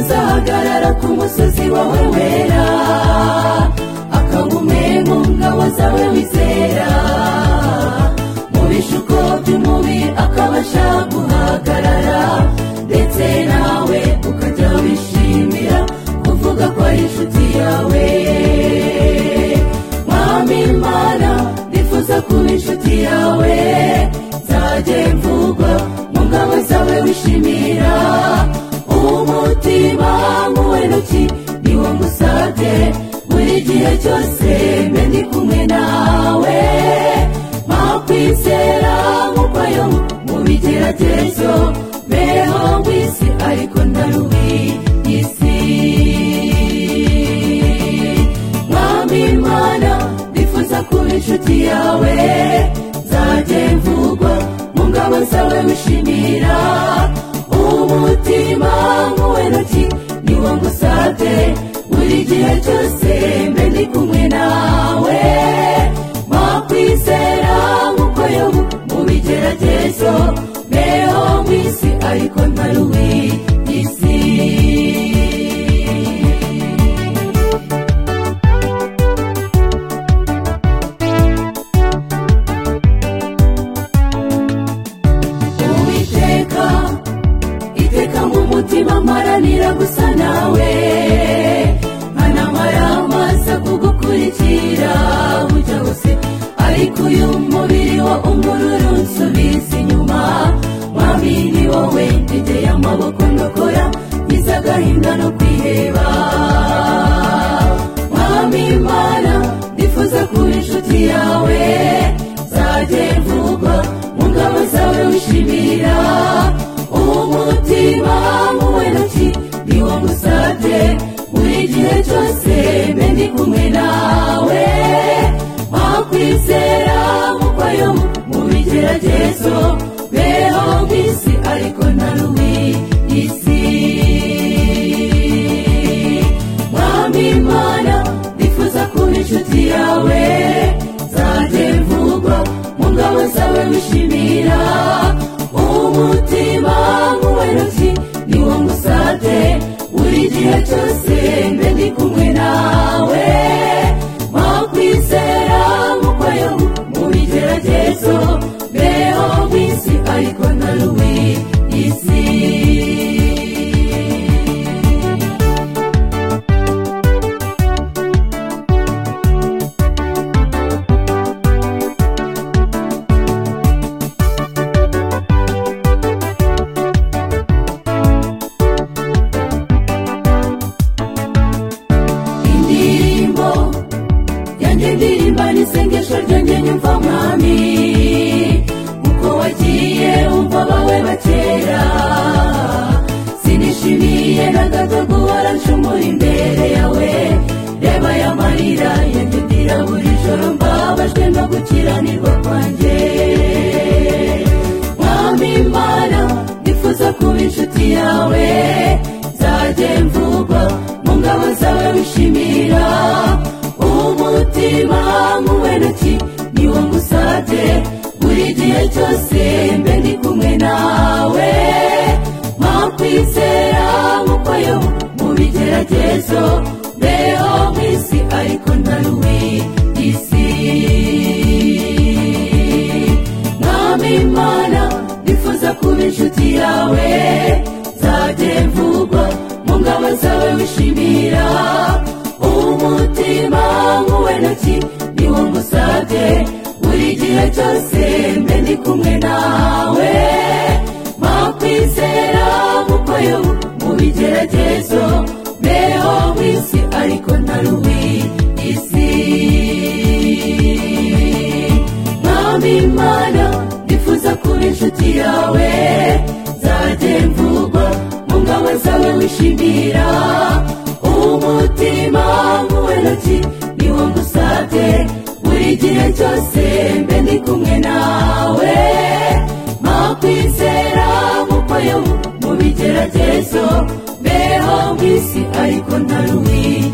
ahagarara ku musozi wawe wera akaba umwe mu ngabo zawe wizera mu bishuko by'umubi akabasha guhagarara ndetse nawe ukajya wishimira kuvuga ko ari inshuti yawe mwami mana nifuza kuba inshuti yawe nzajye mvugwa mu ngabo zawe wishimira umutima nk'uw'intoki niwo ngusabye buri gihe cyose mbe ndi kumwe nawe makwizera nk'ukwayo mu bigeragezo mbeho mu isi ariko ntarubi isi mwami mana nifuza kuba inshuti yawe nzajye mvugwa mu ngabo zawe wishimira umutima nk'uw'intoki niwo ngusabye buri gihe cyose mbe ndi kumwe nawe makwizera nk'uko yobu mu bigeragezo mbeho mu isi ariko ntari uw'isi uwiteka iteka mu mutima mparanira gusa nawe nkanamara amaso kugukurikira bujya hose ariko uyu mubiri wo umururu nsubiza inyuma mwami ni wowe ntegeye amaboko ndokora ngize agahinda no kwiheba mwami mana ndifuza kuba inshuti yawe nzajye mvugwa mu ngabo zawe wishimira umutima nk'uw'intoki niwo ngusabye buri gihe cyose mbe ndi kumwe nawe wakwizera nk'uko yo mu bigeragezo beho mu isi ariko ntarubi isi mwami mana nifuza kuba inshuti yawe nzajye mvugwa mu ngabo zawe wishimira umutima nk'uw'intoki niwo ngusate buri gihe cyose mbe ndi kumwe nawe wakwizera nk'uko yo mu bigeragezo mbeho mu isi ariko ntarubi isi indirimbo yanjye ndirimba n'isengesho ryanjye nyumva mwami kuko wagiye umva abawe bakera sinishimiye na gato guhora nshumura imbere yawe reba aya marira yanjye ndira buri joro mbabajwe no gukiranirwa kwanjye mwami mana ndifuza kuba inshuti yawe nzajye mvugwa mu ngabo zawe wishimira umutima nk'uw'intoki niwo ngusabye buri gihe cyose mbe ndi kumwe nawe makwizera nk'uko yo mu bigeragezo mbeho mu isi ariko ntarubi isi mwami mana nifuza kuba inshuti yawe nzajye mvugwa mu ngabo zawe wishimira umutima nk'uw'intoki niwo ngusabye buri gihe cyose mbe ndi kumwe nawe makwizera nk'uko yo mu bigeragezo mbeho mu isi ariko ntarubi isi mwami mana ndifuza kuba inshuti yawe nzajye mvugwa mu ngabo zawe wishimira umutima nk'uw'intoki niwo ngusabye buri gihe cyose mbe ndi kumwe nawe makwizera nk'uko yo mu bigeragezo mbeho mu isi ariko ntarubi